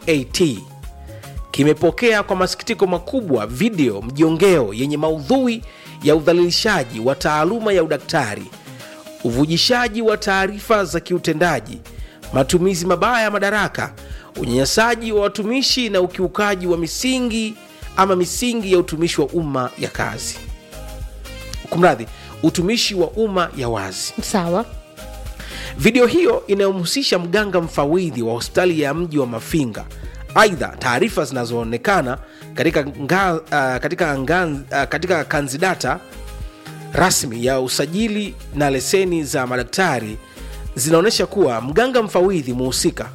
MAT kimepokea kwa masikitiko makubwa video mjongeo yenye maudhui ya udhalilishaji wa taaluma ya udaktari, uvujishaji wa taarifa za kiutendaji, matumizi mabaya ya madaraka, unyanyasaji wa watumishi na ukiukaji wa misingi ama misingi ya utumishi wa umma ya kazi. Kumradhi, utumishi wa umma ya wazi. sawa Video hiyo inayomhusisha mganga mfawidhi wa hospitali ya mji wa Mafinga. Aidha, taarifa zinazoonekana katika, nga, uh, katika, nga, uh, katika kanzidata rasmi ya usajili na leseni za madaktari zinaonyesha kuwa mganga mfawidhi muhusika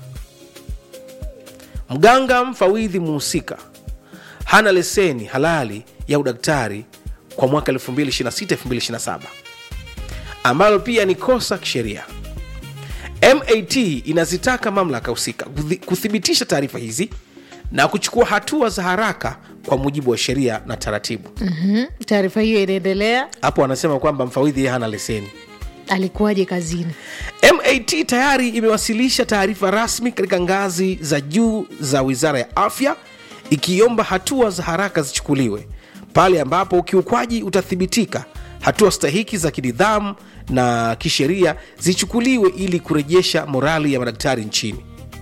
mganga mfawidhi muhusika hana leseni halali ya udaktari kwa mwaka 2026-2027 ambalo pia ni kosa kisheria. MAT inazitaka mamlaka husika kuthi- kuthibitisha taarifa hizi na kuchukua hatua za haraka kwa mujibu wa sheria na taratibu. Mhm. taarifa hiyo inaendelea Hapo wanasema kwamba mfawidhi yeye hana leseni. alikuwaje kazini MAT tayari imewasilisha taarifa rasmi katika ngazi za juu za Wizara ya Afya ikiomba hatua za haraka zichukuliwe pale ambapo ukiukwaji utathibitika. Hatua stahiki za kinidhamu na kisheria zichukuliwe ili kurejesha morali ya madaktari nchini.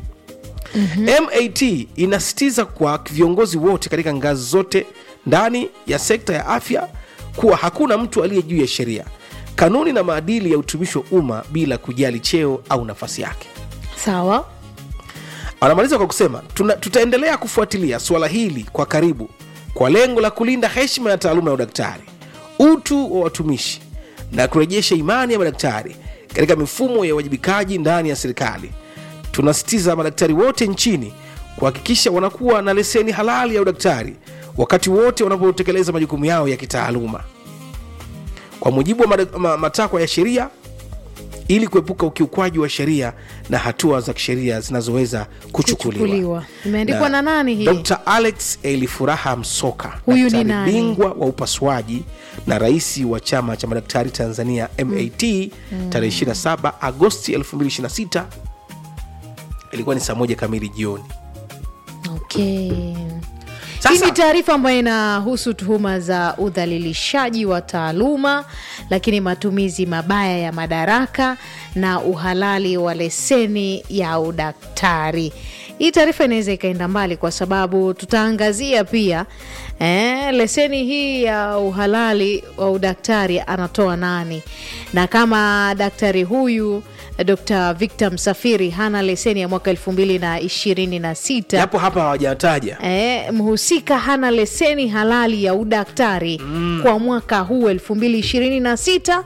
MAT inasisitiza kwa viongozi wote katika ngazi zote ndani ya sekta ya afya kuwa hakuna mtu aliye juu ya sheria, kanuni na maadili ya utumishi wa umma bila kujali cheo au nafasi yake. sawa Anamaliza kwa kusema tuna, tutaendelea kufuatilia suala hili kwa karibu kwa lengo la kulinda heshima ya taaluma ya udaktari, utu wa watumishi na kurejesha imani ya madaktari katika mifumo ya uwajibikaji ndani ya serikali. Tunasisitiza madaktari wote nchini kuhakikisha wanakuwa na leseni halali ya udaktari wakati wote wanapotekeleza majukumu yao ya kitaaluma kwa mujibu wa mada- ma- matakwa ya sheria ili kuepuka ukiukwaji wa sheria na hatua za kisheria zinazoweza kuchukuliwa. Kuchukuliwa. Imeandikwa na nani hii? Dr. Alex Elifuraha Msoka, Huyu ni daktari nani? bingwa wa upasuaji na rais wa chama cha madaktari Tanzania MAT tarehe 27 Agosti 2026 ilikuwa ni saa moja kamili jioni. okay Sasa- hii ni taarifa ambayo inahusu tuhuma za udhalilishaji wa taaluma lakini matumizi mabaya ya madaraka na uhalali wa leseni ya udaktari hii taarifa inaweza ikaenda mbali kwa sababu tutaangazia pia eh, leseni hii ya uhalali wa udaktari anatoa nani na kama daktari huyu dr victor msafiri hana leseni ya mwaka elfu mbili na ishirini na sita Japo hapa hawajataja E, mhusika hana leseni halali ya udaktari kwa mwaka huu 2026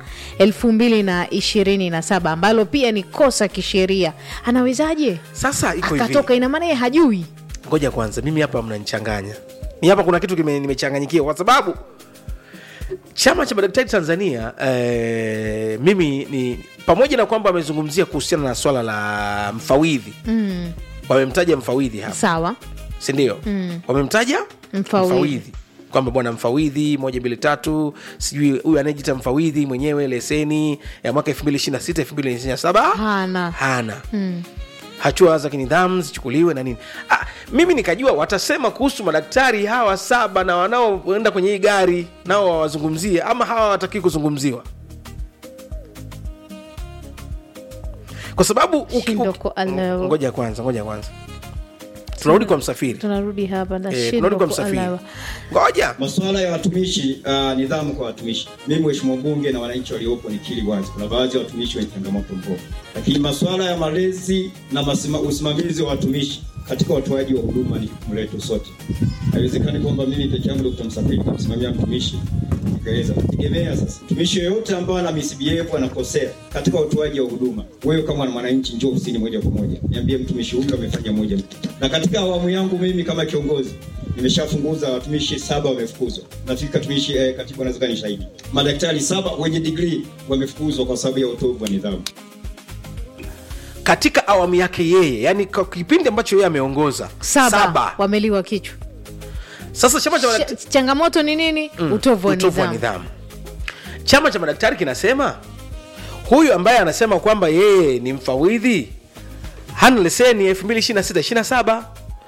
2027 ambalo pia ni kosa kisheria anawezaje sasa iko hivi. akatoka ina maana yeye hajui ngoja kwanza mimi hapa mnanichanganya mi hapa kuna kitu kime- nimechanganyikiwa kwa sababu chama cha madaktari tanzania eh, mimi ni pamoja na kwamba wamezungumzia kuhusiana na swala la mfawidhi mm, wamemtaja mfawidhi hapa sawa sindio Mm. wamemtaja Mfawidhi. kwamba bwana mfawidhi moja mbili tatu sijui huyu anayejita mfawidhi mwenyewe leseni ya mwaka 2026 2027 hana hana mm. hatua za kinidhamu zichukuliwe na nini ah, mimi nikajua watasema kuhusu madaktari hawa saba na wanaoenda kwenye hii gari nao wawazungumzie ama hawa watakii kuzungumziwa kwa sababu uki- Shindo uki- kuelewa. ngoja kwanza ngoja kwanza tunarudi kwa msafiri tunarudi hapa Eh, nashindwa tunarudi kwa msafiri kuelewa. ngoja Masuala ya watumishi uh, nidhamu kwa watumishi. Mimi mheshimiwa mbunge na wananchi waliopo nikiri wazi, kuna baadhi ya watumishi wenye changamoto mbovu, lakini masuala ya malezi na masima, usimamizi wa watumishi katika utoaji wa huduma ni jukumu letu sote. Haiwezekani kwamba mimi peke yangu Dr. Msafiri nikamsimamia mtumishi nikaweza kutegemea. Sasa mtumishi yoyote ambaye ana misbehave anakosea katika utoaji wa huduma, wewe kama mwananchi njoo ofisini moja kwa moja, niambie mtumishi huyu amefanya moja mbili. Na katika awamu yangu mimi kama kiongozi nimeshafunguza watumishi saba wamefukuzwa. Nafikiri katumishi eh, katibu anaweza ni shahidi. Madaktari saba wenye degree wamefukuzwa kwa sababu ya utovu wa nidhamu. katika awamu yake yeye yani kwa kipindi ambacho yeye ameongoza saba, wameliwa kichwa sasa chama cha madaktari Ch- changamoto ni nini utovu wa utovu wa nidhamu nidhamu. Chama cha madaktari kinasema huyu ambaye anasema kwamba yeye ni mfawidhi hana leseni ya 2026 27